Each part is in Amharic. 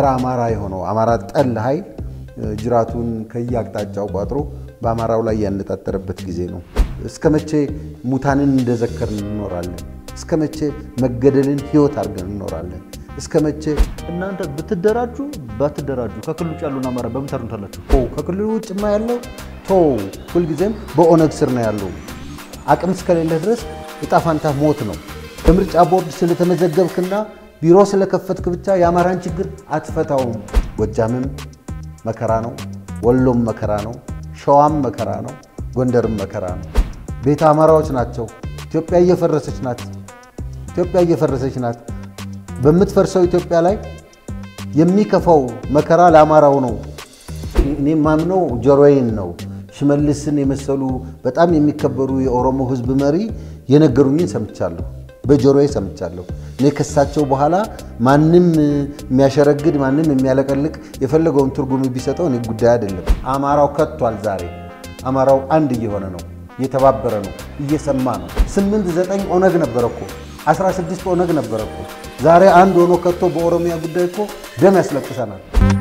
ጸረ አማራ የሆነው አማራ ጠል ኃይል ጅራቱን ከየአቅጣጫው ቋጥሮ በአማራው ላይ ያነጣጠረበት ጊዜ ነው። እስከ መቼ ሙታንን እንደዘከርን እንኖራለን? እስከ መቼ መገደልን ህይወት አድርገን እንኖራለን? እስከ መቼ እናንተ ብትደራጁ ባትደራጁ ከክልል ውጭ ያሉን አማራ በምን ታርኑታላችሁ? ከክልሉ ውጭማ ያለው ቶ ሁልጊዜም በኦነግ ስር ነው ያለው። አቅም እስከሌለ ድረስ እጣ ፋንታ ሞት ነው። በምርጫ ቦርድ ስለተመዘገብክና ቢሮ ስለከፈትክ ብቻ የአማራን ችግር አትፈታውም። ጎጃምም መከራ ነው፣ ወሎም መከራ ነው፣ ሸዋም መከራ ነው፣ ጎንደርም መከራ ነው። ቤተ አማራዎች ናቸው። ኢትዮጵያ እየፈረሰች ናት። ኢትዮጵያ እየፈረሰች ናት። በምትፈርሰው ኢትዮጵያ ላይ የሚከፋው መከራ ለአማራው ነው። እኔ ማምነው ጆሮዬን ነው። ሽመልስን የመሰሉ በጣም የሚከበሩ የኦሮሞ ሕዝብ መሪ የነገሩኝን ሰምቻለሁ፣ በጆሮዬ ሰምቻለሁ። እኔ ከሳቸው በኋላ ማንም የሚያሸረግድ ማንም የሚያለቀልቅ የፈለገውን ትርጉም ቢሰጠው እኔ ጉዳይ አይደለም። አማራው ከቷል። ዛሬ አማራው አንድ እየሆነ ነው፣ እየተባበረ ነው፣ እየሰማ ነው። ስምንት ዘጠኝ ኦነግ ነበረ እኮ 16 ኦነግ ነበረ እኮ ዛሬ አንድ ሆኖ ከቶ በኦሮሚያ ጉዳይ እኮ ደም ያስለቅሰናል።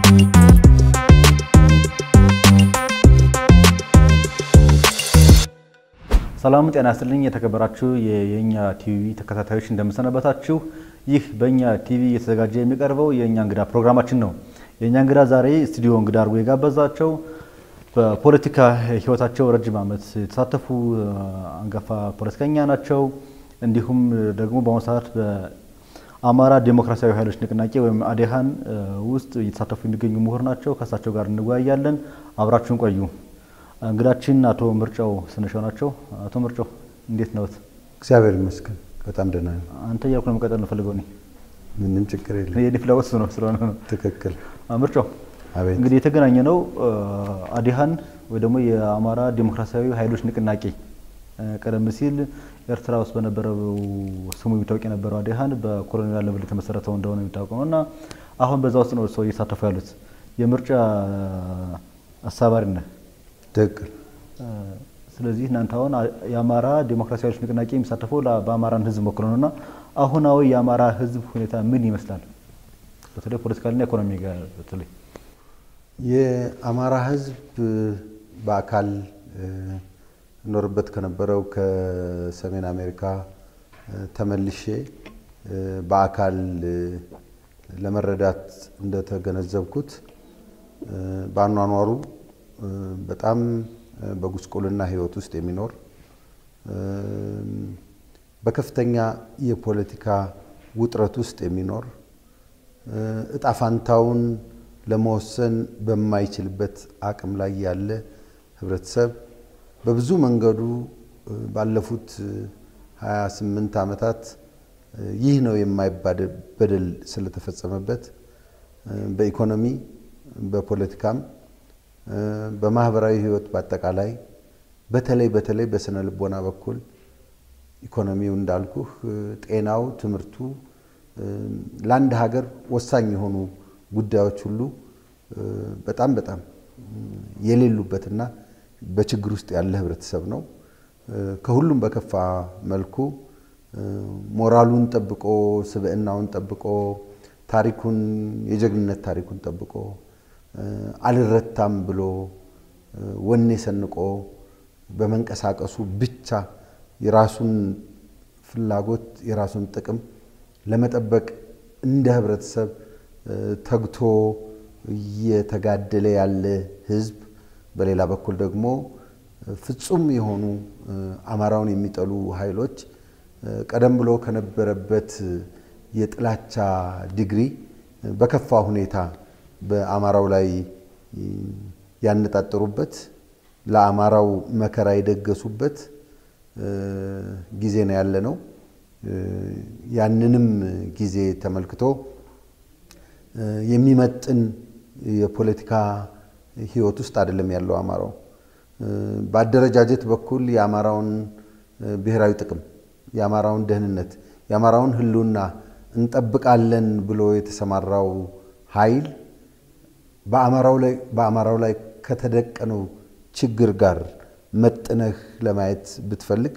ሰላም ጤና ይስጥልኝ። የተከበራችሁ የኛ ቲቪ ተከታታዮች እንደምሰነበታችሁ። ይህ በእኛ ቲቪ እየተዘጋጀ የሚቀርበው የእኛ እንግዳ ፕሮግራማችን ነው። የእኛ እንግዳ ዛሬ ስቱዲዮ እንግዳ አድርጎ የጋበዛቸው በፖለቲካ ሕይወታቸው ረጅም ዓመት የተሳተፉ አንጋፋ ፖለቲከኛ ናቸው። እንዲሁም ደግሞ በአሁኑ ሰዓት በአማራ ዴሞክራሲያዊ ኃይሎች ንቅናቄ ወይም አዴሃን ውስጥ እየተሳተፉ የሚገኙ ምሁር ናቸው። ከእሳቸው ጋር እንወያያለን። አብራችሁን ቆዩ። እንግዳችን አቶ ምርጫው ስንሻው ናቸው። አቶ ምርጫው እንዴት ነዎት? እግዚአብሔር ይመስገን በጣም ደህና ነኝ። አንተ እያልኩ ነው መቀጠል የምፈልገው እኔ ምንም ችግር የለም። የኔ ፍላጎት እሱ ነው ስለሆነ ነው። ትክክል። ምርጫው አቤት። እንግዲህ የተገናኘ ነው አዴሃን ወይ ደግሞ የአማራ ዴሞክራሲያዊ ኃይሎች ንቅናቄ ቀደም ሲል ኤርትራ ውስጥ በነበረው ስሙ የሚታወቅ የነበረው አዴሃን በኮሎኔል አለበል የተመሰረተው እንደሆነ የሚታወቀው ነው እና አሁን በዛ ውስጥ ነው ሰው እየተሳተፉ ያሉት የምርጫ አስተባባሪ ነህ። ትክክል። ስለዚህ እናንተ አሁን የአማራ ዴሞክራሲያዊ ኃይሎች ንቅናቄ የሚሳተፈው በአማራን ሕዝብ ወክሎ ነው እና አሁናዊ የአማራ ሕዝብ ሁኔታ ምን ይመስላል? በተለይ ፖለቲካልና ኢኮኖሚ ጋር በተለይ የአማራ ሕዝብ በአካል እኖርበት ከነበረው ከሰሜን አሜሪካ ተመልሼ በአካል ለመረዳት እንደተገነዘብኩት በአኗኗሩ በጣም በጉስቁልና ህይወት ውስጥ የሚኖር በከፍተኛ የፖለቲካ ውጥረት ውስጥ የሚኖር እጣ ፋንታውን ለመወሰን በማይችልበት አቅም ላይ ያለ ህብረተሰብ በብዙ መንገዱ ባለፉት 28 ዓመታት ይህ ነው የማይባል በደል ስለተፈጸመበት በኢኮኖሚ በፖለቲካም በማህበራዊ ህይወት በአጠቃላይ በተለይ በተለይ በስነ ልቦና በኩል ኢኮኖሚው እንዳልኩህ፣ ጤናው፣ ትምህርቱ ለአንድ ሀገር ወሳኝ የሆኑ ጉዳዮች ሁሉ በጣም በጣም የሌሉበትና በችግር ውስጥ ያለ ህብረተሰብ ነው። ከሁሉም በከፋ መልኩ ሞራሉን ጠብቆ ስብዕናውን ጠብቆ ታሪኩን የጀግንነት ታሪኩን ጠብቆ አልረታም ብሎ ወኔ ሰንቆ በመንቀሳቀሱ ብቻ የራሱን ፍላጎት የራሱን ጥቅም ለመጠበቅ እንደ ህብረተሰብ ተግቶ እየተጋደለ ያለ ህዝብ፣ በሌላ በኩል ደግሞ ፍጹም የሆኑ አማራውን የሚጠሉ ኃይሎች ቀደም ብሎ ከነበረበት የጥላቻ ዲግሪ በከፋ ሁኔታ በአማራው ላይ ያነጣጠሩበት ለአማራው መከራ የደገሱበት ጊዜ ነው ያለ ነው። ያንንም ጊዜ ተመልክቶ የሚመጥን የፖለቲካ ህይወት ውስጥ አይደለም ያለው አማራው። በአደረጃጀት በኩል የአማራውን ብሔራዊ ጥቅም፣ የአማራውን ደህንነት፣ የአማራውን ህልውና እንጠብቃለን ብሎ የተሰማራው ኃይል በአማራው ላይ ከተደቀነው ችግር ጋር መጥነህ ለማየት ብትፈልግ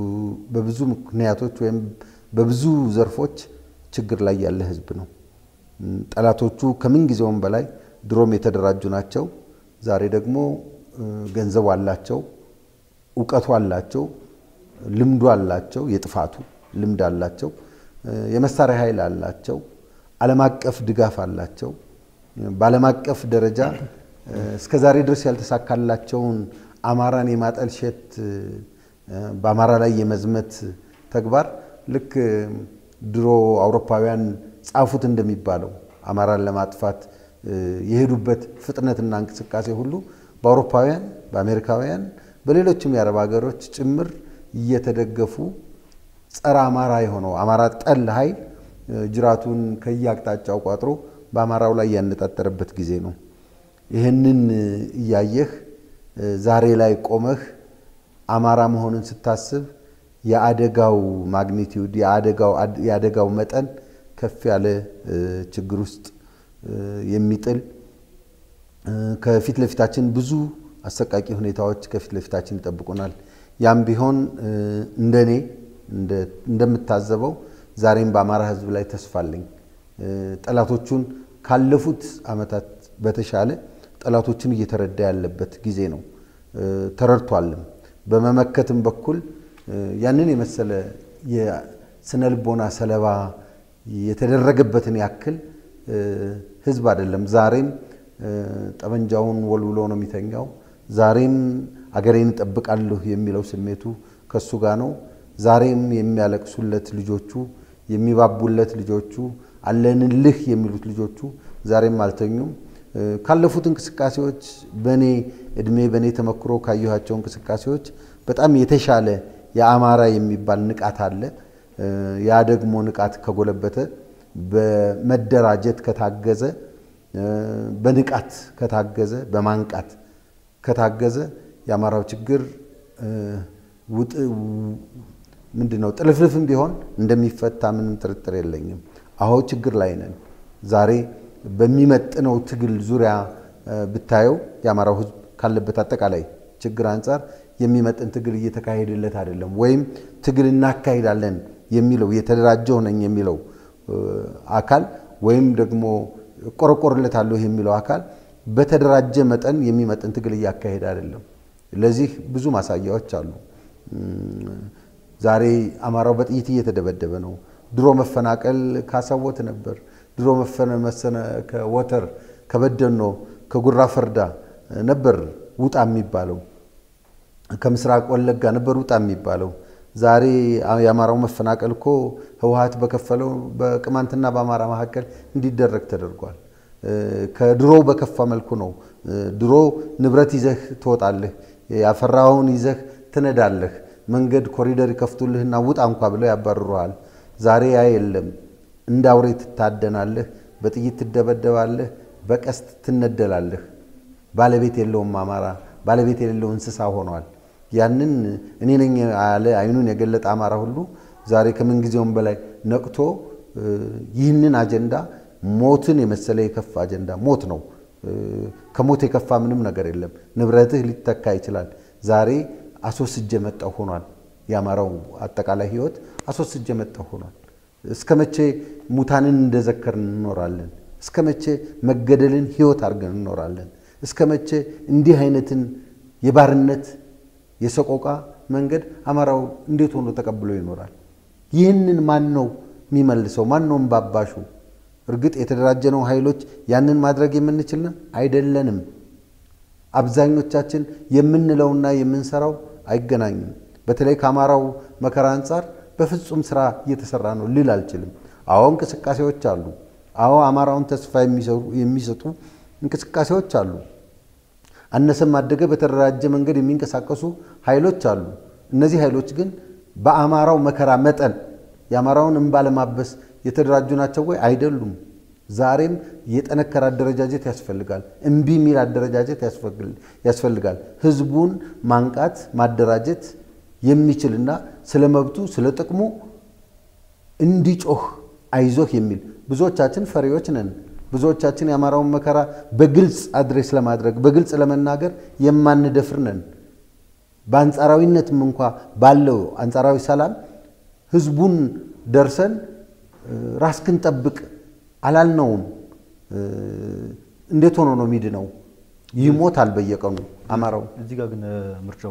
በብዙ ምክንያቶች ወይም በብዙ ዘርፎች ችግር ላይ ያለ ህዝብ ነው። ጠላቶቹ ከምን ጊዜውም በላይ ድሮም የተደራጁ ናቸው። ዛሬ ደግሞ ገንዘቡ አላቸው፣ እውቀቱ አላቸው፣ ልምዱ አላቸው፣ የጥፋቱ ልምድ አላቸው፣ የመሳሪያ ኃይል አላቸው፣ ዓለም አቀፍ ድጋፍ አላቸው። በዓለም አቀፍ ደረጃ እስከ ዛሬ ድረስ ያልተሳካላቸውን አማራን የማጠልሸት በአማራ ላይ የመዝመት ተግባር ልክ ድሮ አውሮፓውያን ጻፉት እንደሚባለው አማራን ለማጥፋት የሄዱበት ፍጥነትና እንቅስቃሴ ሁሉ በአውሮፓውያን፣ በአሜሪካውያን፣ በሌሎችም የአረብ ሀገሮች ጭምር እየተደገፉ ጸረ አማራ የሆነው አማራ ጠል ኃይል ጅራቱን ከየአቅጣጫው ቋጥሮ በአማራው ላይ ያነጣጠረበት ጊዜ ነው። ይህንን እያየህ ዛሬ ላይ ቆመህ አማራ መሆንን ስታስብ የአደጋው ማግኒቲዩድ የአደጋው መጠን ከፍ ያለ ችግር ውስጥ የሚጥል ከፊት ለፊታችን ብዙ አሰቃቂ ሁኔታዎች ከፊት ለፊታችን ይጠብቁናል። ያም ቢሆን እንደኔ እንደምታዘበው ዛሬም በአማራ ሕዝብ ላይ ተስፋ አለኝ። ጠላቶቹን ካለፉት ዓመታት በተሻለ ጠላቶችን እየተረዳ ያለበት ጊዜ ነው። ተረድቷልም። በመመከትም በኩል ያንን የመሰለ የስነ ልቦና ሰለባ የተደረገበትን ያክል ህዝብ አይደለም። ዛሬም ጠመንጃውን ወልውሎ ነው የሚተኛው። ዛሬም አገሬን እጠብቃለሁ የሚለው ስሜቱ ከሱ ጋር ነው። ዛሬም የሚያለቅሱለት ልጆቹ፣ የሚባቡለት ልጆቹ፣ አለንልህ የሚሉት ልጆቹ ዛሬም አልተኙም። ካለፉት እንቅስቃሴዎች በእኔ እድሜ በእኔ ተመክሮ ካየኋቸው እንቅስቃሴዎች በጣም የተሻለ የአማራ የሚባል ንቃት አለ። ያ ደግሞ ንቃት ከጎለበተ በመደራጀት ከታገዘ በንቃት ከታገዘ በማንቃት ከታገዘ የአማራው ችግር ምንድን ነው ጥልፍልፍም ቢሆን እንደሚፈታ ምንም ጥርጥር የለኝም። አሁ ችግር ላይ ነን። ዛሬ በሚመጥነው ትግል ዙሪያ ብታየው የአማራው ሕዝብ ካለበት አጠቃላይ ችግር አንጻር የሚመጥን ትግል እየተካሄደለት አይደለም። ወይም ትግል እናካሂዳለን የሚለው የተደራጀው ነኝ የሚለው አካል ወይም ደግሞ እቆረቆርለታለሁ የሚለው አካል በተደራጀ መጠን የሚመጥን ትግል እያካሄደ አይደለም። ለዚህ ብዙ ማሳያዎች አሉ። ዛሬ አማራው በጥይት እየተደበደበ ነው። ድሮ መፈናቀል ካሳወት ነበር። ድሮ መሰነ ከወተር ከበደኖ ከጉራ ፈርዳ ነበር ውጣ የሚባለው። ከምስራቅ ወለጋ ነበር ውጣ የሚባለው። ዛሬ የአማራው መፈናቀል እኮ ህወሓት በከፈለው በቅማንትና በአማራ መካከል እንዲደረግ ተደርጓል። ከድሮ በከፋ መልኩ ነው። ድሮ ንብረት ይዘህ ትወጣለህ፣ ያፈራኸውን ይዘህ ትነዳለህ፣ መንገድ ኮሪደር ይከፍቱልህና ውጣ እንኳ ብለው ያባርሩሃል። ዛሬ ያ የለም። እንደ አውሬ ትታደናለህ፣ በጥይት ትደበደባለህ፣ በቀስት ትነደላለህ። ባለቤት የለውም አማራ፣ ባለቤት የሌለው እንስሳ ሆኗል። ያንን እኔ ነኝ ያለ አይኑን የገለጠ አማራ ሁሉ ዛሬ ከምንጊዜውም በላይ ነቅቶ ይህንን አጀንዳ ሞትን የመሰለ የከፋ አጀንዳ ሞት ነው። ከሞት የከፋ ምንም ነገር የለም። ንብረትህ ሊተካ ይችላል። ዛሬ አስወስጄ መጣሁ ሆኗል። የአማራው አጠቃላይ ህይወት አስወስጄ መጣሁ ሆኗል። እስከ መቼ ሙታንን እንደዘከርን እንኖራለን? እስከ መቼ መገደልን ህይወት አድርገን እንኖራለን? እስከ መቼ እንዲህ አይነትን የባርነት የሰቆቃ መንገድ አማራው እንዴት ሆኖ ተቀብሎ ይኖራል? ይህንን ማን ነው የሚመልሰው? ማን ነው እምባባሹ? እርግጥ የተደራጀነው ኃይሎች ያንን ማድረግ የምንችልን አይደለንም። አብዛኞቻችን የምንለውና የምንሰራው አይገናኝም። በተለይ ከአማራው መከራ አንጻር በፍጹም ስራ እየተሰራ ነው ልል አልችልም። አዎ እንቅስቃሴዎች አሉ። አዎ አማራውን ተስፋ የሚሰጡ እንቅስቃሴዎች አሉ። አነሰም አደገ በተደራጀ መንገድ የሚንቀሳቀሱ ኃይሎች አሉ። እነዚህ ኃይሎች ግን በአማራው መከራ መጠን የአማራውን እንባ ለማበስ የተደራጁ ናቸው ወይ? አይደሉም። ዛሬም የጠነከረ አደረጃጀት ያስፈልጋል። እምቢ የሚል አደረጃጀት ያስፈልጋል። ህዝቡን ማንቃት ማደራጀት የሚችልና ስለ መብቱ ስለ ጥቅሙ እንዲጮህ አይዞህ የሚል ብዙዎቻችን ፈሪዎች ነን። ብዙዎቻችን የአማራውን መከራ በግልጽ አድሬስ ለማድረግ በግልጽ ለመናገር የማንደፍር ነን። በአንጻራዊነትም እንኳ ባለው አንጻራዊ ሰላም ህዝቡን ደርሰን ራስክን ጠብቅ፣ አላልነውም። እንዴት ሆኖ ነው የሚድነው? ይሞታል በየቀኑ አማራው። እዚህ ጋር ግን ምርጫው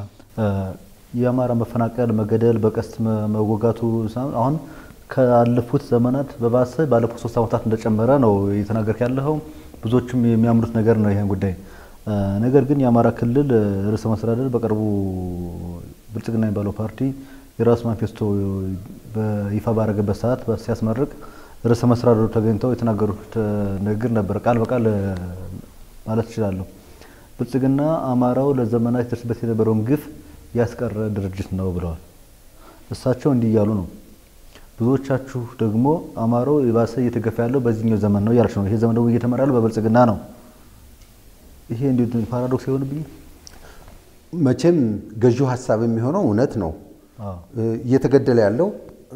የአማራ መፈናቀል፣ መገደል፣ በቀስት መወጋቱ አሁን ካለፉት ዘመናት በባሰ ባለፉት ሶስት ዓመታት እንደጨመረ ነው እየተናገርክ ያለኸው። ብዙዎችም የሚያምኑት ነገር ነው ይህን ጉዳይ። ነገር ግን የአማራ ክልል ርዕሰ መስተዳደር በቅርቡ ብልጽግና የሚባለው ፓርቲ የራሱ ማኒፌስቶ በይፋ ባደረገበት ሰዓት ሲያስመርቅ ርዕሰ መስተዳደሩ ተገኝተው የተናገሩት ንግግር ነበር። ቃል በቃል ማለት እችላለሁ። ብልጽግና አማራው ለዘመናት ይደርስበት የነበረውን ግፍ ያስቀረ ድርጅት ነው ብለዋል። እሳቸው እንዲህ እያሉ ነው። ብዙዎቻችሁ ደግሞ አማራው የባሰ እየተገፋ ያለው በዚህኛው ዘመን ነው እያለች ነው። ይሄ ዘመን ደግሞ እየተመራ ያለው በብልጽግና ነው። ይሄ እንዲ ፓራዶክስ አይሆንብኝ? መቼም ገዢው ሀሳብ የሚሆነው እውነት ነው። እየተገደለ ያለው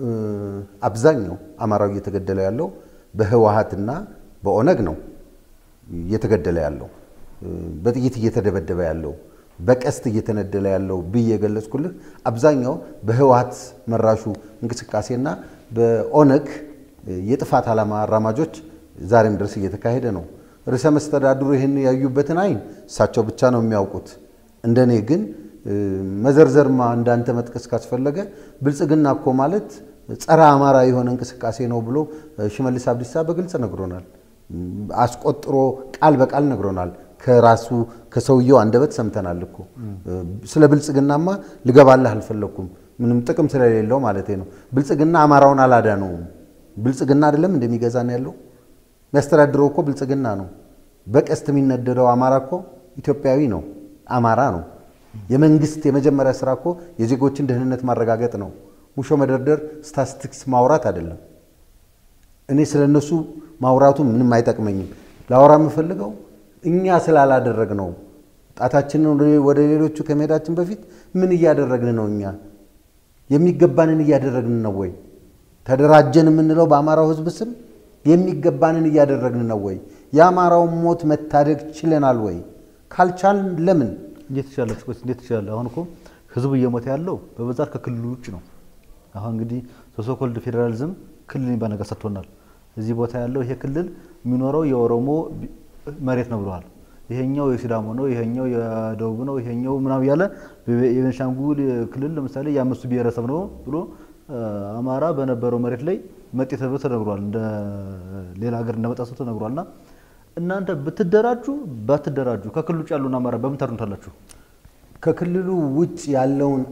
አብዛኛው አማራው እየተገደለ ያለው በህወሀትና በኦነግ ነው እየተገደለ ያለው በጥይት እየተደበደበ ያለው በቀስት እየተነደለ ያለው ብዬ የገለጽኩልህ አብዛኛው በህወሀት መራሹ እንቅስቃሴና በኦነግ የጥፋት ዓላማ አራማጆች ዛሬም ድረስ እየተካሄደ ነው። ርዕሰ መስተዳድሩ ይህን ያዩበትን አይን እሳቸው ብቻ ነው የሚያውቁት። እንደኔ ግን መዘርዘርማ እንዳንተ መጥቀስ ካስፈለገ ብልጽግና እኮ ማለት ጸረ አማራ የሆነ እንቅስቃሴ ነው ብሎ ሽመልስ አብዲሳ በግልጽ ነግሮናል። አስቆጥሮ ቃል በቃል ነግሮናል። ከራሱ ከሰውየው አንደበት ሰምተናል እኮ። ስለ ብልጽግናማ ልገባልህ አልፈለግኩም፣ ምንም ጥቅም ስለሌለው ማለት ነው። ብልጽግና አማራውን አላዳነውም። ብልጽግና አይደለም እንደሚገዛ ነው ያለው የሚያስተዳድረው እኮ ብልጽግና ነው። በቀስት የሚነደደው አማራ እኮ ኢትዮጵያዊ ነው፣ አማራ ነው። የመንግስት የመጀመሪያ ስራ እኮ የዜጎችን ደህንነት ማረጋገጥ ነው። ሙሾ መደርደር፣ ስታቲስቲክስ ማውራት አይደለም። እኔ ስለ እነሱ ማውራቱ ምንም አይጠቅመኝም። ላወራ የምፈልገው እኛ ስላላደረግ ነው። ጣታችንን ወደ ሌሎቹ ከመሄዳችን በፊት ምን እያደረግን ነው? እኛ የሚገባንን እያደረግን ነው ወይ? ተደራጀን የምንለው በአማራው ህዝብ ስም የሚገባንን እያደረግን ነው ወይ? የአማራውን ሞት መታደግ ችለናል ወይ? ካልቻልን ለምን እንዴት ትችላለች? እንዴት ትችላለህ? አሁን እኮ ህዝቡ እየሞተ ያለው በብዛት ከክልሉ ውጭ ነው። አሁን እንግዲህ ሶሶኮልድ ፌዴራሊዝም ክልል የሚባል ነገር ሰጥቶናል። እዚህ ቦታ ያለው ይሄ ክልል የሚኖረው የኦሮሞ መሬት ነው ብለዋል። ይሄኛው የሲዳሞ ነው፣ ይሄኛው የደቡብ ነው፣ ይሄኛው ምናምን እያለ የቤንሻንጉል ክልል ለምሳሌ የአምስቱ ብሔረሰብ ነው ብሎ አማራ በነበረው መሬት ላይ መጤ ተብሎ ተነግሯል። እንደ ሌላ ሀገር እንደመጣ ሰው ተነግሯል። እና እናንተ ብትደራጁ ባትደራጁ ከክልሉ ውጭ ያለውን አማራ በምን ታድኑታላችሁ? ከክልሉ ውጭ ያለውን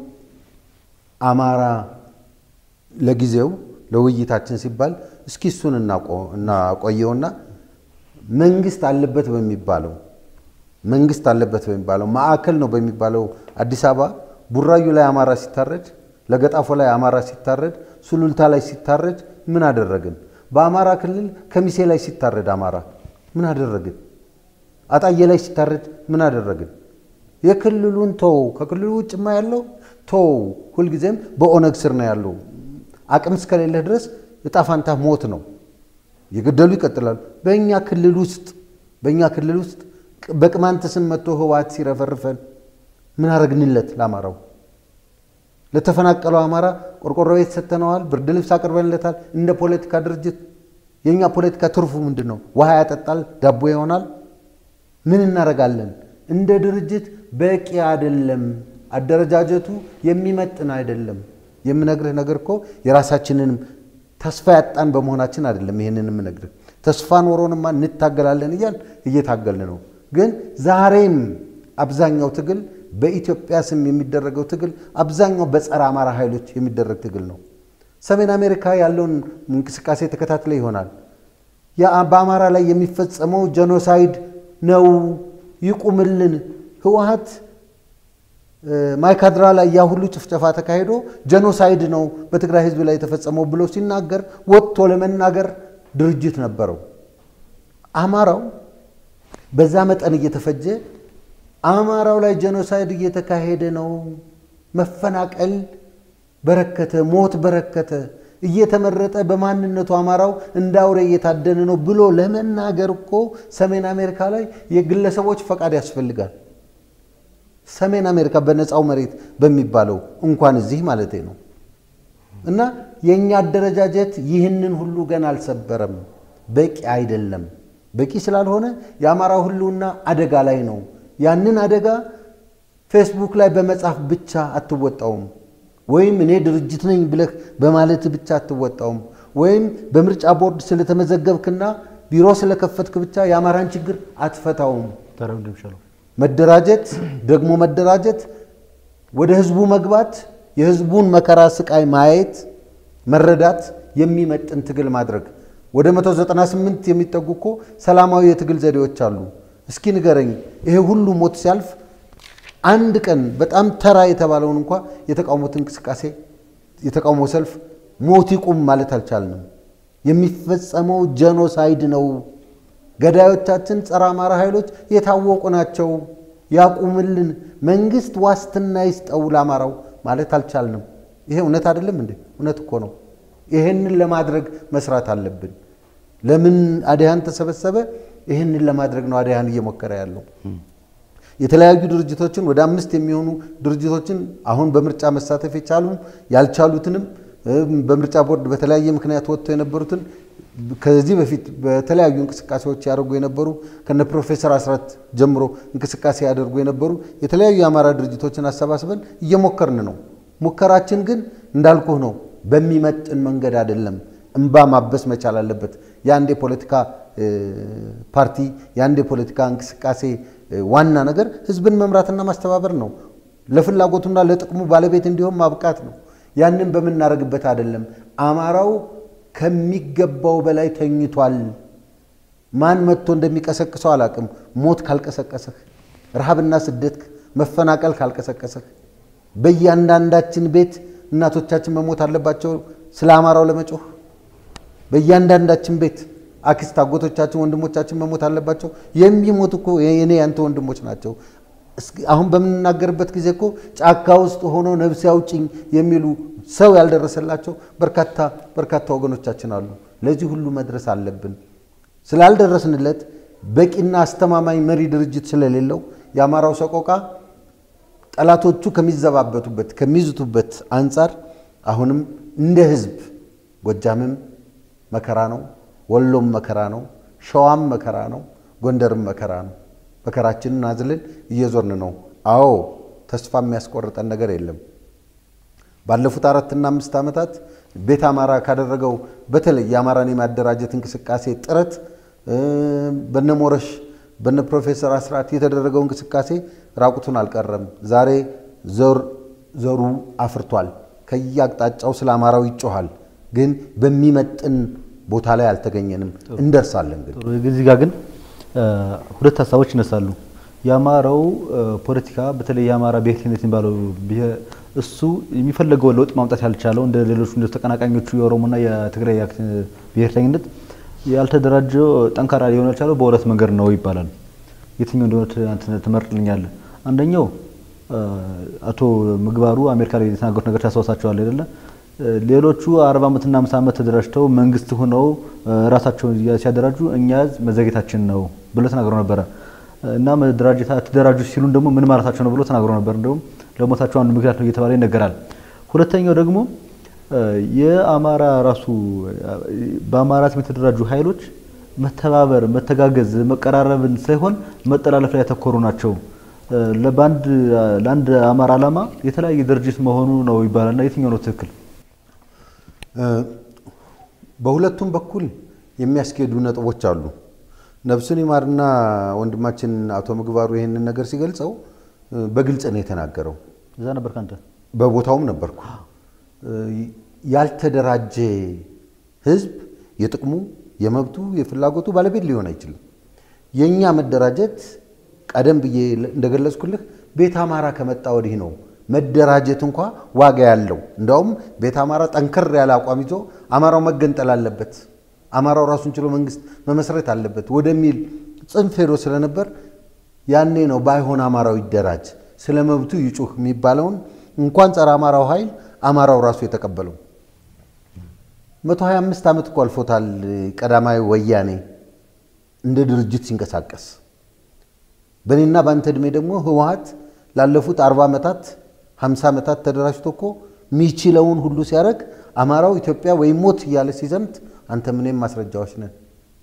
አማራ ለጊዜው ለውይይታችን ሲባል እስኪ እሱን እናቆየውና መንግስት አለበት በሚባለው መንግስት አለበት በሚባለው ማዕከል ነው በሚባለው አዲስ አበባ ቡራዩ ላይ አማራ ሲታረድ፣ ለገጣፎ ላይ አማራ ሲታረድ፣ ሱሉልታ ላይ ሲታረድ ምን አደረግን? በአማራ ክልል ከሚሴ ላይ ሲታረድ አማራ ምን አደረግን? አጣዬ ላይ ሲታረድ ምን አደረግን? የክልሉን ተው፣ ከክልሉ ውጭማ ያለው ተው። ሁልጊዜም በኦነግ ስር ነው ያለው። አቅም እስከሌለህ ድረስ እጣፋንታ ሞት ነው። የገደሉ ይቀጥላሉ። በእኛ ክልል ውስጥ በእኛ ክልል ውስጥ በቅማንት ስም መጥቶ ህወሓት ሲረፈርፈን ምን አረግንለት? ለአማራው ለተፈናቀለው አማራ ቆርቆሮ ቤት ሰጥተነዋል። ብርድ ልብስ አቅርበንለታል። እንደ ፖለቲካ ድርጅት የእኛ ፖለቲካ ትርፉ ምንድን ነው? ውሃ ያጠጣል፣ ዳቦ ይሆናል። ምን እናረጋለን? እንደ ድርጅት በቂ አይደለም። አደረጃጀቱ የሚመጥን አይደለም። የምነግርህ ነገር እኮ የራሳችንንም ተስፋ ያጣን በመሆናችን አይደለም። ይህንን የምነግርህ ተስፋ ኖሮንማ እንታገላለን እያል እየታገልን ነው። ግን ዛሬም አብዛኛው ትግል በኢትዮጵያ ስም የሚደረገው ትግል አብዛኛው በጸረ አማራ ኃይሎች የሚደረግ ትግል ነው። ሰሜን አሜሪካ ያለውን እንቅስቃሴ ተከታትለ ይሆናል። በአማራ ላይ የሚፈጸመው ጀኖሳይድ ነው፣ ይቁምልን። ህወሓት ማይካድራ ላይ ያ ሁሉ ጭፍጨፋ ተካሂዶ ጀኖሳይድ ነው በትግራይ ህዝብ ላይ የተፈጸመው ብሎ ሲናገር ወጥቶ ለመናገር ድርጅት ነበረው። አማራው በዛ መጠን እየተፈጀ አማራው ላይ ጀኖሳይድ እየተካሄደ ነው፣ መፈናቀል በረከተ፣ ሞት በረከተ፣ እየተመረጠ በማንነቱ አማራው እንደ አውሬ እየታደነ ነው ብሎ ለመናገር እኮ ሰሜን አሜሪካ ላይ የግለሰቦች ፈቃድ ያስፈልጋል። ሰሜን አሜሪካ በነፃው መሬት በሚባለው እንኳን እዚህ ማለቴ ነው። እና የእኛ አደረጃጀት ይህንን ሁሉ ገና አልሰበረም። በቂ አይደለም። በቂ ስላልሆነ የአማራ ህልውና አደጋ ላይ ነው። ያንን አደጋ ፌስቡክ ላይ በመጻፍ ብቻ አትወጣውም። ወይም እኔ ድርጅት ነኝ ብለህ በማለት ብቻ አትወጣውም። ወይም በምርጫ ቦርድ ስለተመዘገብክና ቢሮ ስለከፈትክ ብቻ የአማራን ችግር አትፈታውም። መደራጀት ደግሞ መደራጀት፣ ወደ ህዝቡ መግባት፣ የህዝቡን መከራ ስቃይ ማየት፣ መረዳት፣ የሚመጥን ትግል ማድረግ። ወደ 198 የሚጠጉ እኮ ሰላማዊ የትግል ዘዴዎች አሉ። እስኪ ንገረኝ፣ ይሄ ሁሉ ሞት ሲያልፍ አንድ ቀን በጣም ተራ የተባለውን እንኳ የተቃውሞት እንቅስቃሴ የተቃውሞ ሰልፍ ሞት ይቁም ማለት አልቻልንም። የሚፈጸመው ጀኖሳይድ ነው። ገዳዮቻችን ጸረ አማራ ኃይሎች የታወቁ ናቸው። ያቁምልን፣ መንግስት ዋስትና ይስጠው ለአማራው ማለት አልቻልንም። ይሄ እውነት አይደለም እንዴ? እውነት እኮ ነው። ይሄንን ለማድረግ መስራት አለብን። ለምን አድሃን ተሰበሰበ? ይህንን ለማድረግ ነው አድሃን እየሞከረ ያለው። የተለያዩ ድርጅቶችን ወደ አምስት የሚሆኑ ድርጅቶችን አሁን በምርጫ መሳተፍ የቻሉ ያልቻሉትንም በምርጫ ቦርድ በተለያየ ምክንያት ወጥተው የነበሩትን ከዚህ በፊት በተለያዩ እንቅስቃሴዎች ያደርጉ የነበሩ ከነ ፕሮፌሰር አስራት ጀምሮ እንቅስቃሴ ያደርጉ የነበሩ የተለያዩ የአማራ ድርጅቶችን አሰባስበን እየሞከርን ነው። ሙከራችን ግን እንዳልኩህ ነው፣ በሚመጥን መንገድ አይደለም። እንባ ማበስ መቻል አለበት። የአንድ የፖለቲካ ፓርቲ የአንድ የፖለቲካ እንቅስቃሴ ዋና ነገር ህዝብን መምራትና ማስተባበር ነው። ለፍላጎቱና ለጥቅሙ ባለቤት እንዲሆን ማብቃት ነው። ያንን በምናደርግበት አይደለም። አማራው ከሚገባው በላይ ተኝቷል። ማን መጥቶ እንደሚቀሰቅሰው አላቅም። ሞት ካልቀሰቀሰህ፣ ረሃብና ስደት መፈናቀል ካልቀሰቀሰህ፣ በእያንዳንዳችን ቤት እናቶቻችን መሞት አለባቸው ስለ አማራው ለመጮህ በእያንዳንዳችን ቤት አክስት አጎቶቻችን ወንድሞቻችን መሞት አለባቸው። የሚሞት እኮ የኔ ያንተ ወንድሞች ናቸው። አሁን በምንናገርበት ጊዜ እኮ ጫካ ውስጥ ሆኖ ነፍስ ያውጭኝ የሚሉ ሰው ያልደረሰላቸው በርካታ በርካታ ወገኖቻችን አሉ። ለዚህ ሁሉ መድረስ አለብን። ስላልደረስንለት በቂና አስተማማኝ መሪ ድርጅት ስለሌለው የአማራው ሰቆቃ ጠላቶቹ ከሚዘባበቱበት ከሚዝቱበት አንጻር አሁንም እንደ ህዝብ ጎጃምም መከራ ነው፣ ወሎም መከራ ነው፣ ሸዋም መከራ ነው፣ ጎንደርም መከራ ነው። መከራችንን አዝልን እየዞርን ነው። አዎ ተስፋ የሚያስቆርጠን ነገር የለም። ባለፉት አራትና አምስት ዓመታት ቤት አማራ ካደረገው በተለይ የአማራን የማደራጀት እንቅስቃሴ ጥረት በነ ሞረሽ በነ ፕሮፌሰር አስራት የተደረገው እንቅስቃሴ ራቁቱን አልቀረም። ዛሬ ዘሩ አፍርቷል። ከየአቅጣጫው ስለ አማራው ይጮሃል። ግን በሚመጥን ቦታ ላይ አልተገኘንም። እንደርሳለን ግን እዚህ ጋር ግን ሁለት ሀሳቦች ይነሳሉ። የአማራው ፖለቲካ በተለይ የአማራ ብሔርተኝነት የሚባለው እሱ የሚፈለገውን ለውጥ ማምጣት ያልቻለው እንደ ሌሎቹ እንደ ተቀናቃኞቹ የኦሮሞና የትግራይ ብሔርተኝነት ያልተደራጀው ጠንካራ ሊሆን ያልቻለው በሁለት መንገድ ነው ይባላል። የትኛው እንደሆነ ትመርጥልኛለህ? አንደኛው አቶ ምግባሩ አሜሪካ ላይ የተናገሩት ነገር ታስታውሳቸዋለህ አይደለ? ሌሎቹ አርባ ዓመትና አምሳ ዓመት ተደራጅተው መንግስት ሆነው ራሳቸውን ሲያደራጁ እኛ መዘግየታችን ነው ብሎ ተናግረው ነበረ እና መደራጀት ተደራጁ ሲሉን ደግሞ ምን ማለታቸው ነው ብሎ ተናግረው ነበር። እንደውም ለሞታቸው አንዱ ምክንያት ነው እየተባለ ይነገራል። ሁለተኛው ደግሞ የአማራ ራሱ በአማራ ስም የተደራጁ ኃይሎች መተባበር፣ መተጋገዝ፣ መቀራረብን ሳይሆን መጠላለፍ ላይ ያተኮሩ ናቸው። ለአንድ አማራ ዓላማ የተለያየ ድርጅት መሆኑ ነው ይባላል እና የትኛው ነው ትክክል? በሁለቱም በኩል የሚያስኬዱ ነጥቦች አሉ። ነፍሱን ይማርና ወንድማችን አቶ ምግባሩ ይህንን ነገር ሲገልጸው በግልጽ ነው የተናገረው። እዛ ነበር ካንተ በቦታውም ነበርኩ። ያልተደራጀ ህዝብ የጥቅሙ የመብቱ የፍላጎቱ ባለቤት ሊሆን አይችልም። የእኛ መደራጀት ቀደም ብዬ እንደገለጽኩልህ ቤት አማራ ከመጣ ወዲህ ነው መደራጀት እንኳ ዋጋ ያለው። እንዳውም ቤት አማራ ጠንከር ያለ አቋም ይዞ አማራው መገንጠል አለበት፣ አማራው ራሱን ችሎ መንግስት መመስረት አለበት ወደሚል ጽንፍ ሄዶ ስለነበር ያኔ ነው ባይሆን አማራው ይደራጅ፣ ስለ መብቱ ይጩህ የሚባለውን እንኳን ጸረ አማራው ኃይል አማራው ራሱ የተቀበለው። 125 ዓመት እኮ አልፎታል ቀዳማዊ ወያኔ እንደ ድርጅት ሲንቀሳቀስ። በእኔና በአንተ ዕድሜ ደግሞ ህወሀት ላለፉት 40 ዓመታት 50 ዓመታት ተደራጅቶ እኮ የሚችለውን ሁሉ ሲያደርግ አማራው ኢትዮጵያ ወይም ሞት እያለ ሲዘምት አንተ ምንም ማስረጃዎች ነን።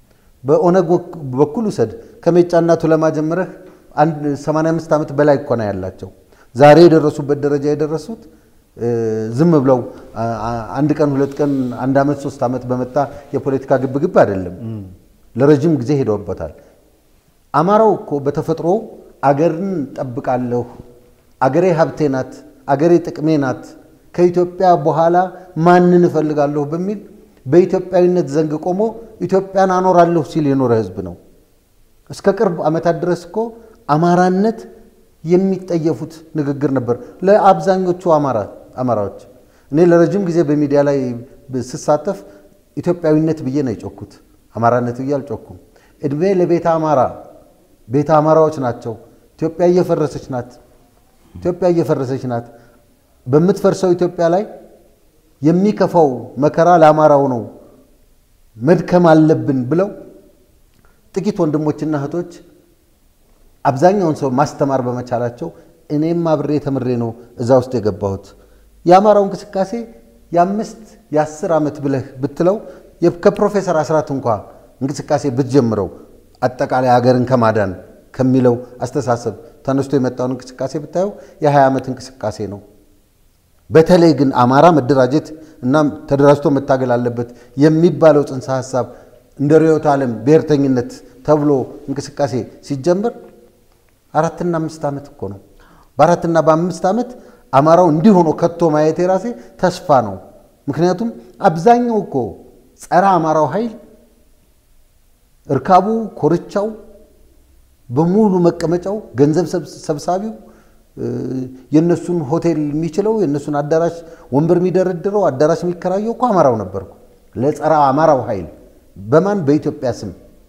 በኦነግ በኩል ውሰድ ከሜጫና ቱለማ ጀምረህ 85 ዓመት በላይ እኮ ነው ያላቸው። ዛሬ የደረሱበት ደረጃ የደረሱት ዝም ብለው አንድ ቀን ሁለት ቀን አንድ ዓመት ሶስት ዓመት በመጣ የፖለቲካ ግብግብ አይደለም። ለረጅም ጊዜ ሄደውበታል። አማራው እኮ በተፈጥሮ አገርን ጠብቃለሁ፣ አገሬ ሀብቴ ናት፣ አገሬ ጥቅሜ ናት፣ ከኢትዮጵያ በኋላ ማንን እፈልጋለሁ በሚል በኢትዮጵያዊነት ዘንግ ቆሞ ኢትዮጵያን አኖራለሁ ሲል የኖረ ህዝብ ነው። እስከ ቅርብ ዓመታት ድረስ እኮ አማራነት የሚጠየፉት ንግግር ነበር ለአብዛኞቹ አማራዎች። እኔ ለረጅም ጊዜ በሚዲያ ላይ ስሳተፍ ኢትዮጵያዊነት ብዬ ነው የጮኩት፣ አማራነት ብዬ አልጮኩም። እድሜ ለቤተ አማራ ቤተ አማራዎች ናቸው። ኢትዮጵያ እየፈረሰች ናት። ኢትዮጵያ እየፈረሰች ናት። በምትፈርሰው ኢትዮጵያ ላይ የሚከፋው መከራ ለአማራው ነው፣ መድከም አለብን ብለው ጥቂት ወንድሞችና እህቶች አብዛኛውን ሰው ማስተማር በመቻላቸው እኔም አብሬ ተምሬ ነው እዛ ውስጥ የገባሁት። የአማራው እንቅስቃሴ የአምስት የአስር ዓመት ብለህ ብትለው ከፕሮፌሰር አስራት እንኳ እንቅስቃሴ ብትጀምረው አጠቃላይ ሀገርን ከማዳን ከሚለው አስተሳሰብ ተነስቶ የመጣውን እንቅስቃሴ ብታየው የ20 ዓመት እንቅስቃሴ ነው። በተለይ ግን አማራ መደራጀት እና ተደራጅቶ መታገል አለበት የሚባለው ጽንሰ ሀሳብ እንደ ርዕዮተ ዓለም ብሔርተኝነት ተብሎ እንቅስቃሴ ሲጀምር አራትና አምስት ዓመት እኮ ነው። በአራትና በአምስት ዓመት አማራው እንዲህ ሆኖ ከቶ ማየት የራሴ ተስፋ ነው። ምክንያቱም አብዛኛው እኮ ጸረ አማራው ኃይል እርካቡ፣ ኮርቻው በሙሉ መቀመጫው፣ ገንዘብ ሰብሳቢው፣ የእነሱን ሆቴል የሚችለው የእነሱን አዳራሽ ወንበር የሚደረድረው አዳራሽ የሚከራየው እኮ አማራው ነበርኩ። ለጸረ አማራው ኃይል በማን በኢትዮጵያ ስም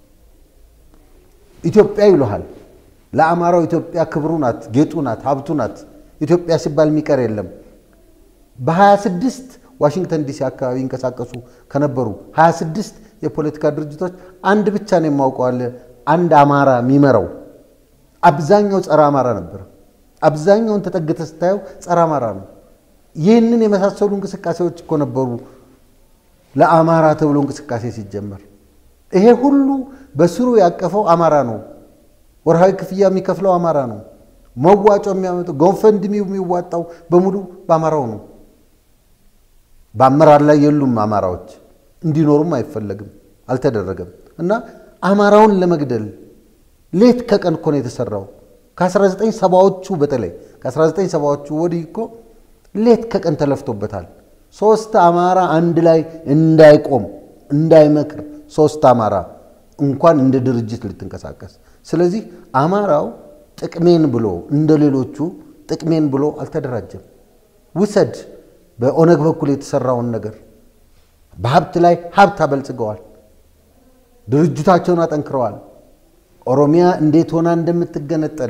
ኢትዮጵያ ይሉሃል። ለአማራው ኢትዮጵያ ክብሩ ናት፣ ጌጡ ናት፣ ሀብቱ ናት። ኢትዮጵያ ሲባል የሚቀር የለም። በ26 ዋሽንግተን ዲሲ አካባቢ ይንቀሳቀሱ ከነበሩ 26 የፖለቲካ ድርጅቶች አንድ ብቻ ነው የማውቀዋለ አንድ አማራ የሚመራው። አብዛኛው ጸረ አማራ ነበር። አብዛኛውን ተጠግተ ስታየው ጸረ አማራ ነው። ይህንን የመሳሰሉ እንቅስቃሴዎች እኮ ነበሩ ለአማራ ተብሎ እንቅስቃሴ ሲጀመር። ይሄ ሁሉ በስሩ ያቀፈው አማራ ነው። ወርሃዊ ክፍያ የሚከፍለው አማራ ነው። መዋጮ የሚያመጡ ጎፈንድሚው የሚዋጣው በሙሉ በአማራው ነው። በአመራር ላይ የሉም አማራዎች፣ እንዲኖሩም አይፈለግም፣ አልተደረገም። እና አማራውን ለመግደል ሌት ከቀን እኮ ነው የተሰራው። ከ1970ዎቹ በተለይ ከ1970ዎቹ ወዲህ እኮ ሌት ከቀን ተለፍቶበታል። ሶስት አማራ አንድ ላይ እንዳይቆም እንዳይመክር፣ ሶስት አማራ እንኳን እንደ ድርጅት ልትንቀሳቀስ። ስለዚህ አማራው ጥቅሜን ብሎ እንደ ሌሎቹ ጥቅሜን ብሎ አልተደራጀም። ውሰድ በኦነግ በኩል የተሰራውን ነገር በሀብት ላይ ሀብት አበልጽገዋል። ድርጅታቸውን አጠንክረዋል። ኦሮሚያ እንዴት ሆና እንደምትገነጠል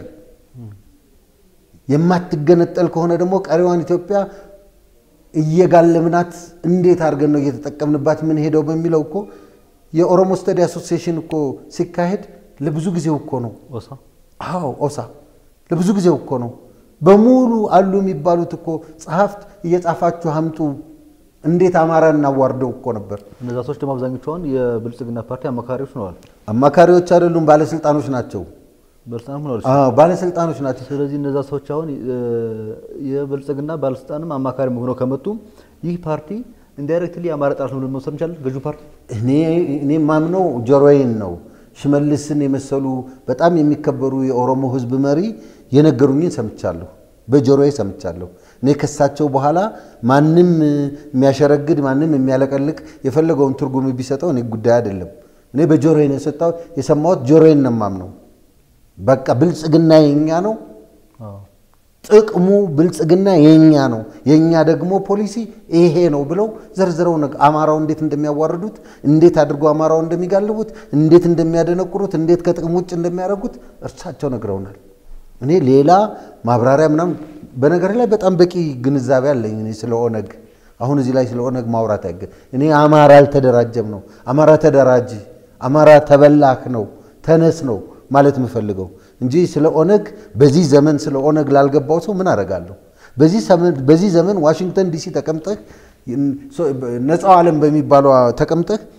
የማትገነጠል ከሆነ ደግሞ ቀሪዋን ኢትዮጵያ እየጋለምናት እንዴት አድርገን ነው እየተጠቀምንባት ምን ሄደው በሚለው እኮ የኦሮሞ ስተዲ አሶሲዬሽን እኮ ሲካሄድ ለብዙ ጊዜው እኮ ነው። አዎ ኦሳ ለብዙ ጊዜው እኮ ነው። በሙሉ አሉ የሚባሉት እኮ ጸሐፍት እየጻፋችሁ አምጡ እንዴት አማራ እናዋርደው እኮ ነበር። እነዛ ሰዎች ደግሞ አብዛኞቹ አሁን የብልጽግና ፓርቲ አማካሪዎች ሆነዋል። አማካሪዎች አይደሉም፣ ባለስልጣኖች ናቸው። ባለስልጣን ሆነዋል። አዎ ባለስልጣኖች ናቸው። ስለዚህ እነዛ ሰዎች አሁን የብልጽግና ባለስልጣንም አማካሪ ሆነው ከመጡ ይህ ፓርቲ ኢንዳይሬክትሊ የአማራ ጠላት ነው ብለን መውሰድ እንችላለን። ገዢው ፓርቲ እኔ ማምነው ጆሮዬን ነው። ሽመልስን የመሰሉ በጣም የሚከበሩ የኦሮሞ ሕዝብ መሪ የነገሩኝን ሰምቻለሁ፣ በጆሮዬ ሰምቻለሁ። እኔ ከሳቸው በኋላ ማንም የሚያሸረግድ ማንም የሚያለቀልቅ የፈለገውን ትርጉም ቢሰጠው እኔ ጉዳይ አይደለም። እኔ በጆሮዬ ነው የሰጠው የሰማሁት፣ ጆሮዬን ነው የማምነው። በቃ ብልጽግና የኛ ነው፣ ጥቅሙ ብልጽግና የኛ ነው፣ የኛ ደግሞ ፖሊሲ ይሄ ነው ብለው ዘርዝረው አማራው እንዴት እንደሚያዋርዱት፣ እንዴት አድርገው አማራው እንደሚጋልቡት፣ እንዴት እንደሚያደነቁሩት፣ እንዴት ከጥቅም ውጭ እንደሚያደርጉት እርሳቸው ነግረውናል። እኔ ሌላ ማብራሪያ ምናምን በነገር ላይ በጣም በቂ ግንዛቤ አለኝ እኔ ስለ ኦነግ። አሁን እዚህ ላይ ስለ ኦነግ ማውራት አይገ እኔ አማራ አልተደራጀም ነው አማራ ተደራጅ፣ አማራ ተበላክ ነው ተነስ ነው ማለት የምፈልገው እንጂ ስለ ኦነግ በዚህ ዘመን ስለ ኦነግ ላልገባው ሰው ምን አደርጋለሁ? በዚህ ዘመን ዋሽንግተን ዲሲ ተቀምጠህ ነፃው ዓለም በሚባለው ተቀምጠህ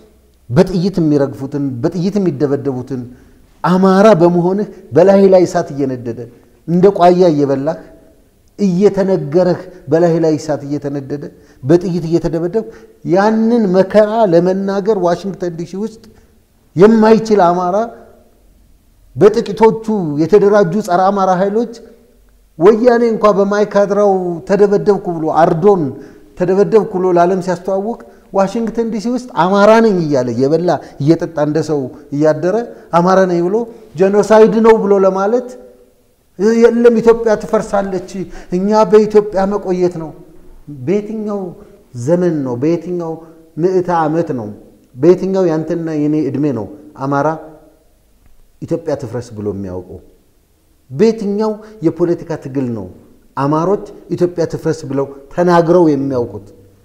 በጥይት የሚረግፉትን በጥይት የሚደበደቡትን አማራ በመሆንህ በላይ ላይ እሳት እየነደደ እንደ ቋያ እየበላህ እየተነገረህ በላይ ላይ እሳት እየተነደደ በጥይት እየተደበደብ ያንን መከራ ለመናገር ዋሽንግተን ዲሲ ውስጥ የማይችል አማራ በጥቂቶቹ የተደራጁ ጸረ አማራ ኃይሎች ወያኔ እንኳ በማይካድራው ተደበደብኩ ብሎ አርዶን ተደበደብኩ ብሎ ለዓለም ሲያስተዋውቅ ዋሽንግተን ዲሲ ውስጥ አማራ ነኝ እያለ እየበላ እየጠጣ እንደ ሰው እያደረ አማራ ነኝ ብሎ ጄኖሳይድ ነው ብሎ ለማለት የለም ኢትዮጵያ ትፈርሳለች፣ እኛ በኢትዮጵያ መቆየት ነው። በየትኛው ዘመን ነው? በየትኛው ምዕተ ዓመት ነው? በየትኛው ያንተና የኔ ዕድሜ ነው አማራ ኢትዮጵያ ትፍረስ ብሎ የሚያውቀው? በየትኛው የፖለቲካ ትግል ነው አማሮች ኢትዮጵያ ትፍረስ ብለው ተናግረው የሚያውቁት?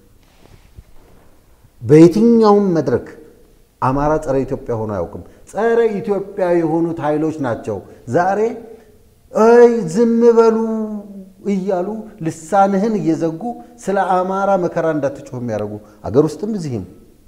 በየትኛውም መድረክ አማራ ጸረ ኢትዮጵያ ሆኖ አያውቅም። ጸረ ኢትዮጵያ የሆኑት ኃይሎች ናቸው ዛሬ አይ ዝም በሉ እያሉ ልሳንህን እየዘጉ ስለ አማራ መከራ እንዳትጮህ የሚያደርጉ አገር ውስጥም እዚህም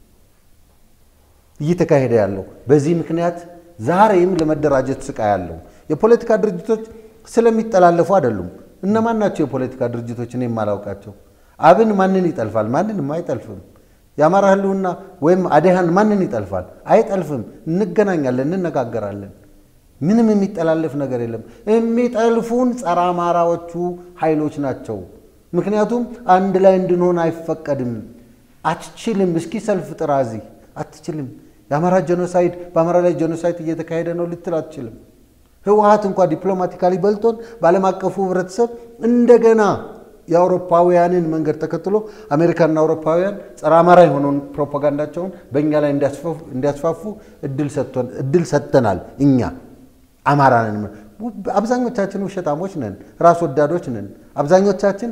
እየተካሄደ ያለው በዚህ ምክንያት ዛሬም ለመደራጀት ስቃይ ያለው የፖለቲካ ድርጅቶች ስለሚጠላለፉ አይደሉም። እነማን ናቸው የፖለቲካ ድርጅቶች? እኔ የማላውቃቸው። አብን ማንን ይጠልፋል? ማንንም አይጠልፍም። የአማራ ህልውና ወይም አዴሃን ማንን ይጠልፋል? አይጠልፍም። እንገናኛለን፣ እንነጋገራለን። ምንም የሚጠላለፍ ነገር የለም። የሚጠልፉን ጸረ አማራዎቹ ኃይሎች ናቸው። ምክንያቱም አንድ ላይ እንድንሆን አይፈቀድም። አትችልም። እስኪ ሰልፍ ጥራ፣ እዚህ አትችልም። የአማራ ጄኖሳይድ በአማራ ላይ ጄኖሳይድ እየተካሄደ ነው ልትል አትችልም። ህወሀት እንኳ ዲፕሎማቲካሊ በልጦን በዓለም አቀፉ ህብረተሰብ እንደገና የአውሮፓውያንን መንገድ ተከትሎ አሜሪካና አውሮፓውያን ጸረ አማራ የሆነውን ፕሮፓጋንዳቸውን በእኛ ላይ እንዲያስፋፉ እድል ሰጥተናል። እኛ አማራ ነን። አብዛኞቻችን ውሸታሞች ነን፣ ራስ ወዳዶች ነን። አብዛኞቻችን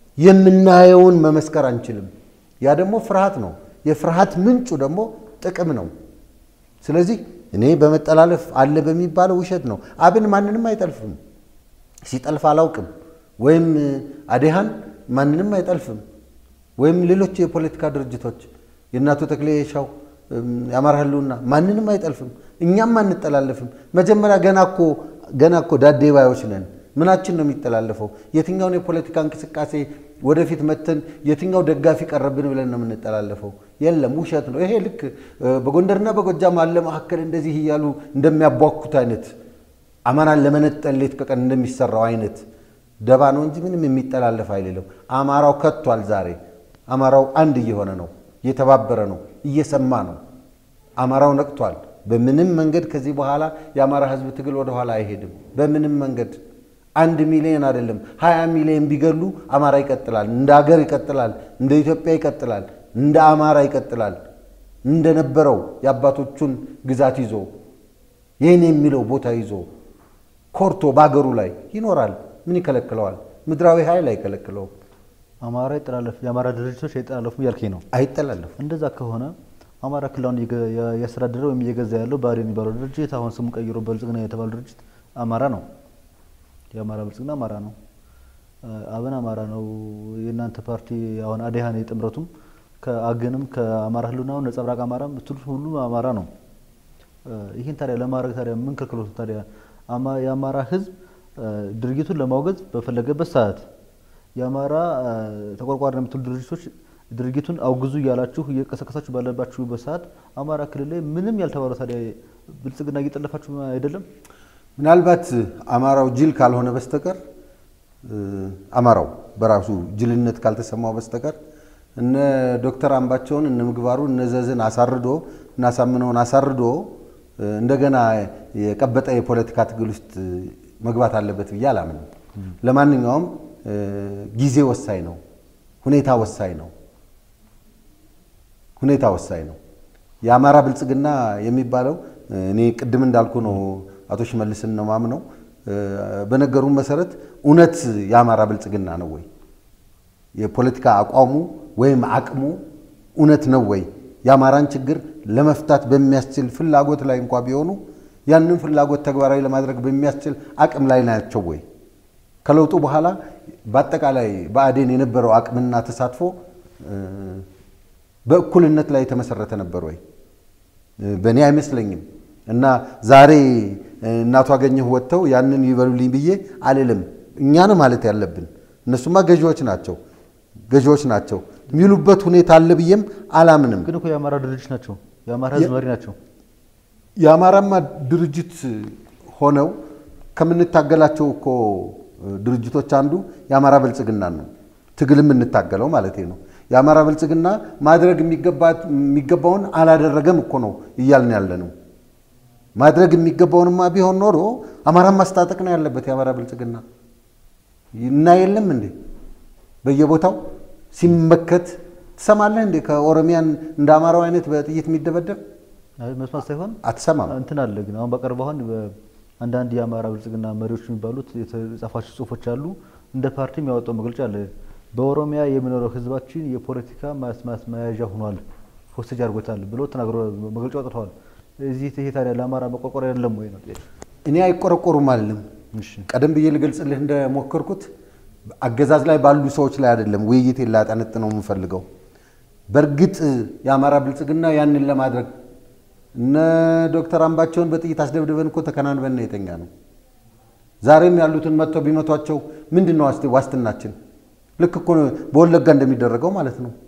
የምናየውን መመስከር አንችልም። ያ ደግሞ ፍርሃት ነው። የፍርሃት ምንጩ ደግሞ ጥቅም ነው። ስለዚህ እኔ በመጠላለፍ አለ በሚባለው ውሸት ነው። አብን ማንንም አይጠልፍም። ሲጠልፍ አላውቅም። ወይም አዴሃን ማንንም አይጠልፍም። ወይም ሌሎች የፖለቲካ ድርጅቶች የእናቶ ተክሌ ሻው የአማራ ህልውና ማንንም አይጠልፍም። እኛም አንጠላለፍም። መጀመሪያ ገና እኮ ገና እኮ ዳዴ ባዮች ነን። ምናችን ነው የሚጠላለፈው? የትኛውን የፖለቲካ እንቅስቃሴ ወደፊት መተን የትኛው ደጋፊ ቀረብን ብለን ነው የምንጠላለፈው? የለም፣ ውሸት ነው ይሄ። ልክ በጎንደርና በጎጃም አለ መካከል እንደዚህ እያሉ እንደሚያቧኩት አይነት አማራን ለመነጠል ሌት ከቀን እንደሚሰራው አይነት ደባ ነው እንጂ ምንም የሚጠላለፍ አይደለም። አማራው ከቷል። ዛሬ አማራው አንድ እየሆነ ነው፣ እየተባበረ ነው፣ እየሰማ ነው። አማራው ነቅቷል። በምንም መንገድ ከዚህ በኋላ የአማራ ህዝብ ትግል ወደኋላ አይሄድም። በምንም መንገድ አንድ ሚሊዮን አይደለም ሀያ ሚሊዮን ቢገሉ አማራ ይቀጥላል። እንደ ሀገር ይቀጥላል። እንደ ኢትዮጵያ ይቀጥላል። እንደ አማራ ይቀጥላል። እንደነበረው የአባቶቹን ግዛት ይዞ ይህን የሚለው ቦታ ይዞ ኮርቶ በአገሩ ላይ ይኖራል። ምን ይከለክለዋል? ምድራዊ ኃይል አይከለክለውም። አማራ ይጠላለፍ የአማራ ድርጅቶች አይጠላለፉም እያልከኝ ነው? አይጠላለፉም። እንደዛ ከሆነ አማራ ክልላውን ያስተዳደረ ወይም እየገዛ ያለው ብአዴን የሚባለው ድርጅት አሁን ስሙ ቀይሮ ብልጽግና የተባለው ድርጅት አማራ ነው። የአማራ ብልጽግና አማራ ነው። አብን አማራ ነው። የእናንተ ፓርቲ አሁን አዴሃን የጥምረቱም ከአገንም ከአማራ ህልውናውን ነጸብራቅ አማራ ብትሉት ሁሉ አማራ ነው። ይህን ታዲያ ለማድረግ ታዲያ ምን ከልክሎት ታዲያ የአማራ ህዝብ ድርጊቱን ለማውገዝ በፈለገበት ሰዓት የአማራ ተቆርቋሪ ነው የምትሉ ድርጅቶች ድርጊቱን አውግዙ እያላችሁ እየቀሰቀሳችሁ ባለባችሁበት ሰዓት አማራ ክልል ላይ ምንም ያልተባለ ታዲያ ብልጽግና እየጠለፋችሁ አይደለም? ምናልባት አማራው ጅል ካልሆነ በስተቀር አማራው በራሱ ጅልነት ካልተሰማው በስተቀር እነ ዶክተር አምባቸውን እነ ምግባሩ እነ ዘዝን አሳርዶ እናሳምነውን አሳርዶ እንደገና የቀበጠ የፖለቲካ ትግል ውስጥ መግባት አለበት ብዬ አላምንም። ለማንኛውም ጊዜ ወሳኝ ነው። ሁኔታ ወሳኝ ነው። ሁኔታ ወሳኝ ነው። የአማራ ብልጽግና የሚባለው እኔ ቅድም እንዳልኩ ነው። አቶ ሽመልስን ነው ማምነው። በነገሩን መሰረት እውነት የአማራ ብልጽግና ነው ወይ? የፖለቲካ አቋሙ ወይም አቅሙ እውነት ነው ወይ? የአማራን ችግር ለመፍታት በሚያስችል ፍላጎት ላይ እንኳ ቢሆኑ ያንን ፍላጎት ተግባራዊ ለማድረግ በሚያስችል አቅም ላይ ናቸው ወይ? ከለውጡ በኋላ በአጠቃላይ ብአዴን የነበረው አቅምና ተሳትፎ በእኩልነት ላይ የተመሰረተ ነበር ወይ? በእኔ አይመስለኝም። እና ዛሬ እናቱ አገኘሁ ወጥተው ያንን ይበሉልኝ ብዬ አልልም። እኛን ማለት ያለብን እነሱማ ገዢዎች ናቸው ገዢዎች ናቸው የሚሉበት ሁኔታ አለ ብዬም አላምንም። ግን እኮ የአማራ ድርጅት ናቸው፣ የአማራ ህዝብ መሪ ናቸው። የአማራማ ድርጅት ሆነው ከምንታገላቸው እኮ ድርጅቶች አንዱ የአማራ ብልጽግና ነው። ትግል የምንታገለው ማለት ነው። የአማራ ብልጽግና ማድረግ የሚገባውን አላደረገም እኮ ነው እያልን ያለ ነው። ማድረግ የሚገባውንማ ቢሆን ኖሮ አማራን ማስታጠቅ ነው ያለበት የአማራ ብልጽግና እና የለም እንዴ በየቦታው ሲመከት ትሰማለህ እንዴ? ከኦሮሚያን እንደ አማራው አይነት በጥይት የሚደበደብ መስማት ሳይሆን አትሰማም። እንትን አለ። ግን አሁን በቅርብ አሁን አንዳንድ የአማራ ብልጽግና መሪዎች የሚባሉት የተጻፋቸው ጽሁፎች አሉ። እንደ ፓርቲም ያወጣው መግለጫ አለ። በኦሮሚያ የሚኖረው ህዝባችን የፖለቲካ መያዣ ሆኗል፣ ሆስቴጅ አድርጎታል ብሎ ተናግሮ መግለጫ አውጥተዋል። እዚህ ይሄ ታዲያ ለአማራ መቆርቆር አይደለም ወይ ነው? እኔ አይቆረቆሩም አልልም። እሺ ቀደም ብዬ ልገልጽልህ እንደሞከርኩት አገዛዝ ላይ ባሉ ሰዎች ላይ አይደለም ውይይት ላጠነጥነው የምፈልገው። በእርግጥ የአማራ ብልጽግና ያንን ለማድረግ እነ ዶክተር አምባቸውን በጥይት አስደብድበን እኮ ተከናንበን ነው የተኛ ነው። ዛሬም ያሉትን መጥተው ቢመቷቸው ምንድን ነው ዋስትናችን? ልክ እኮ በወለጋ እንደሚደረገው ማለት ነው።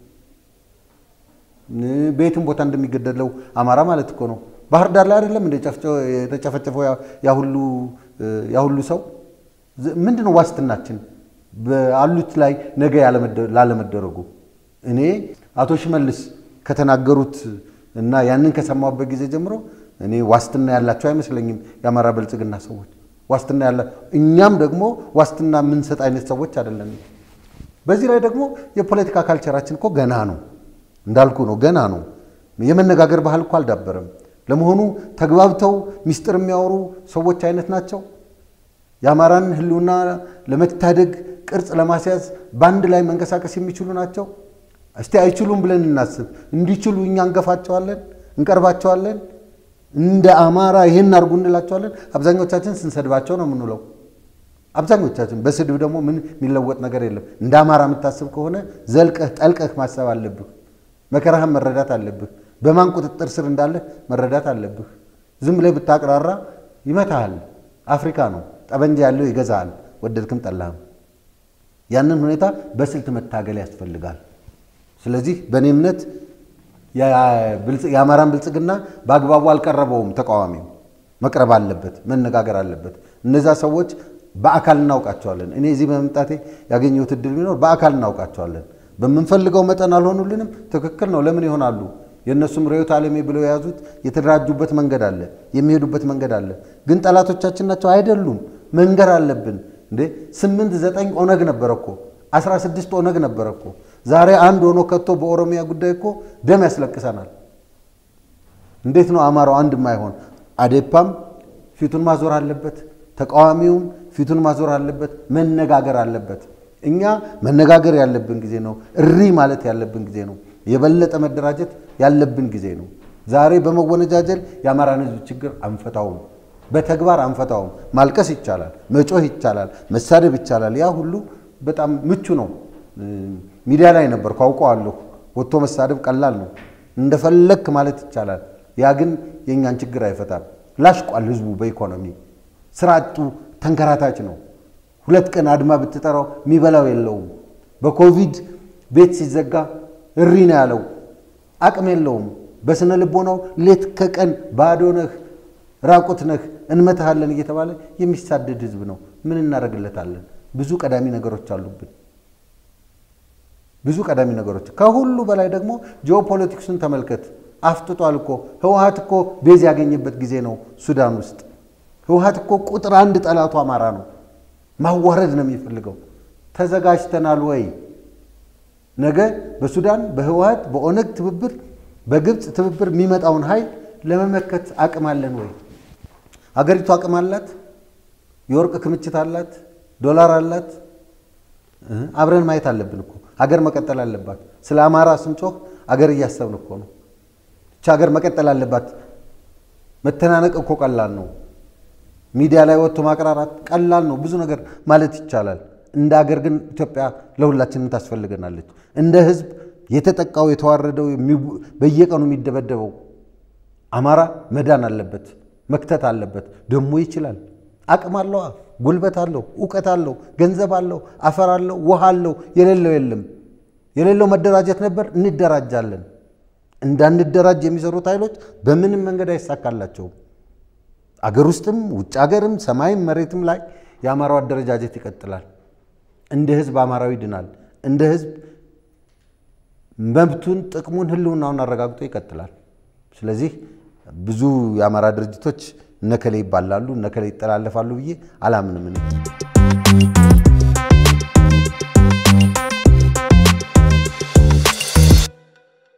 በየትም ቦታ እንደሚገደለው አማራ ማለት እኮ ነው። ባህር ዳር ላይ አይደለም እንደ የተጨፈጨፈው ያ ሁሉ ሰው ምንድን ነው ዋስትናችን? በአሉት ላይ ነገ ላለመደረጉ እኔ አቶ ሽመልስ ከተናገሩት እና ያንን ከሰማሁበት ጊዜ ጀምሮ እኔ ዋስትና ያላቸው አይመስለኝም የአማራ ብልጽግና ሰዎች ዋስትና ያላ እኛም ደግሞ ዋስትና የምንሰጥ አይነት ሰዎች አይደለም። በዚህ ላይ ደግሞ የፖለቲካ ካልቸራችን እኮ ገና ነው እንዳልኩ ነው ገና ነው። የመነጋገር ባህል እኮ አልዳበረም። ለመሆኑ ተግባብተው ሚስጥር የሚያወሩ ሰዎች አይነት ናቸው? የአማራን ሕልውና ለመታደግ ቅርጽ ለማስያዝ በአንድ ላይ መንቀሳቀስ የሚችሉ ናቸው? እስቲ አይችሉም ብለን እናስብ። እንዲችሉ እኛ እንገፋቸዋለን፣ እንቀርባቸዋለን። እንደ አማራ ይህን አድርጉ እንላቸዋለን። አብዛኞቻችን ስንሰድባቸው ነው የምንውለው። አብዛኞቻችን በስድብ ደግሞ ምን የሚለወጥ ነገር የለም። እንደ አማራ የምታስብ ከሆነ ዘልቀህ ጠልቀህ ማሰብ አለብህ። መከራህን መረዳት አለብህ። በማን ቁጥጥር ስር እንዳለህ መረዳት አለብህ። ዝም ብለህ ብታቅራራ ይመታሃል። አፍሪካ ነው፣ ጠበንጃ ያለው ይገዛሃል፣ ወደድክም ጠላህም። ያንን ሁኔታ በስልት መታገል ያስፈልጋል። ስለዚህ በእኔ እምነት የአማራን ብልጽግና በአግባቡ አልቀረበውም። ተቃዋሚው መቅረብ አለበት፣ መነጋገር አለበት። እነዛ ሰዎች በአካል እናውቃቸዋለን። እኔ እዚህ በመምጣቴ ያገኘሁት እድል ቢኖር በአካል እናውቃቸዋለን። በምንፈልገው መጠን አልሆኑልንም። ትክክል ነው። ለምን ይሆናሉ? የእነሱም ርዕዮተ ዓለሜ ብለው የያዙት የተደራጁበት መንገድ አለ፣ የሚሄዱበት መንገድ አለ። ግን ጠላቶቻችን ናቸው አይደሉም። መንገር አለብን እንዴ። ስምንት ዘጠኝ ኦነግ ነበረ እኮ አስራ ስድስት ኦነግ ነበረ እኮ ዛሬ አንድ ሆኖ ከቶ በኦሮሚያ ጉዳይ እኮ ደም ያስለቅሰናል። እንዴት ነው አማራው አንድ ማይሆን? አዴፓም ፊቱን ማዞር አለበት፣ ተቃዋሚውም ፊቱን ማዞር አለበት፣ መነጋገር አለበት። እኛ መነጋገር ያለብን ጊዜ ነው። እሪ ማለት ያለብን ጊዜ ነው። የበለጠ መደራጀት ያለብን ጊዜ ነው። ዛሬ በመወነጃጀል የአማራን ሕዝብ ችግር አንፈታውም፣ በተግባር አንፈታውም። ማልቀስ ይቻላል፣ መጮህ ይቻላል፣ መሳደብ ይቻላል። ያ ሁሉ በጣም ምቹ ነው። ሚዲያ ላይ ነበርኩ አውቀዋለሁ። ወጥቶ መሳደብ ቀላል ነው፣ እንደፈለክ ማለት ይቻላል። ያ ግን የእኛን ችግር አይፈታም። ላሽቋል ህዝቡ በኢኮኖሚ ስራ አጡ ተንከራታች ነው። ሁለት ቀን አድማ ብትጠራው የሚበላው የለውም። በኮቪድ ቤት ሲዘጋ እሪ ነው ያለው። አቅም የለውም። በስነ ልቦናው ሌት ከቀን ባዶ ነህ፣ ራቁት ነህ፣ እንመታሃለን እየተባለ የሚሳደድ ህዝብ ነው። ምን እናደርግለታለን? ብዙ ቀዳሚ ነገሮች አሉብን። ብዙ ቀዳሚ ነገሮች። ከሁሉ በላይ ደግሞ ጂኦፖለቲክሱን ተመልከት። አፍጥጧል እኮ ህወሀት እኮ ቤዝ ያገኘበት ጊዜ ነው ሱዳን ውስጥ። ህወሀት እኮ ቁጥር አንድ ጠላቱ አማራ ነው። ማዋረድ ነው የሚፈልገው። ተዘጋጅተናል ወይ? ነገ በሱዳን በህወሀት በኦነግ ትብብር በግብፅ ትብብር የሚመጣውን ኃይል ለመመከት አቅም አለን ወይ? አገሪቱ አቅም አላት? የወርቅ ክምችት አላት? ዶላር አላት? አብረን ማየት አለብን እኮ ሀገር መቀጠል አለባት። ስለ አማራ ስንጮህ አገር እያሰብን እኮ ነው። እቺ ሀገር መቀጠል አለባት። መተናነቅ እኮ ቀላል ነው። ሚዲያ ላይ ወጥቶ ማቅራራት ቀላል ነው። ብዙ ነገር ማለት ይቻላል። እንደ ሀገር ግን ኢትዮጵያ ለሁላችንም ታስፈልገናለች። እንደ ህዝብ የተጠቃው የተዋረደው፣ በየቀኑ የሚደበደበው አማራ መዳን አለበት፣ መክተት አለበት። ደግሞ ይችላል። አቅም አለው፣ ጉልበት አለው፣ እውቀት አለው፣ ገንዘብ አለው፣ አፈር አለው፣ ውሃ አለው። የሌለው የለም። የሌለው መደራጀት ነበር። እንደራጃለን። እንዳንደራጅ የሚሰሩት ኃይሎች በምንም መንገድ አይሳካላቸውም። አገር ውስጥም ውጭ አገርም ሰማይም መሬትም ላይ የአማራው አደረጃጀት ይቀጥላል። እንደ ህዝብ አማራው ይድናል። እንደ ህዝብ መብቱን፣ ጥቅሙን፣ ህልውናውን አረጋግጦ ይቀጥላል። ስለዚህ ብዙ የአማራ ድርጅቶች እነከሌ ይባላሉ እነከሌ ይጠላለፋሉ ብዬ አላምንም።